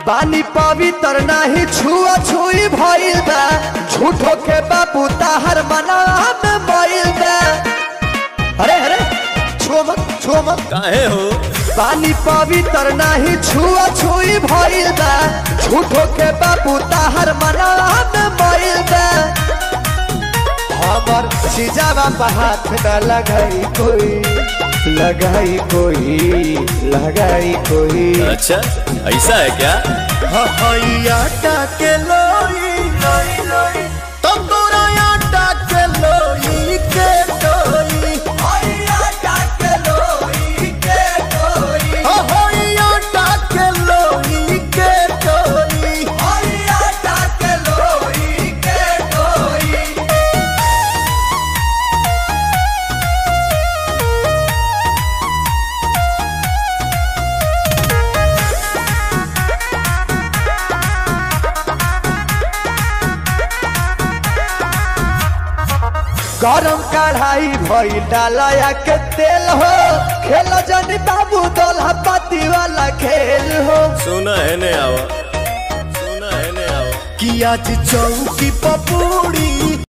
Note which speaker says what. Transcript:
Speaker 1: पानी पवित्र नाही छुआ छुई भइल बा झूठो के बाबू ताहर मना में भइल बा अरे अरे छुआ मत छुआ मत
Speaker 2: काहे हो
Speaker 1: पानी पवित्र नाही छुआ छुई भइल बा झूठो के बाबू ताहर मना में भइल बा हमर सिजावा पर हाथ न लगाई कोई लगाई कोई लगाई कोई
Speaker 2: अच्छा ऐसा है क्या
Speaker 1: आटा के लोई तो तोरा आटा के लोई के टोई आटा के लोई के टोई आटा के लोई के टोई आटा के लोई के टोई गरम कढ़ाई भई डालया के तेल हो खेल जनी बाबू दोल्हा पाती वाला खेल हो
Speaker 2: सुना है ने आवा सुना है ने आवा
Speaker 1: कि आज चौकी पपूड़ी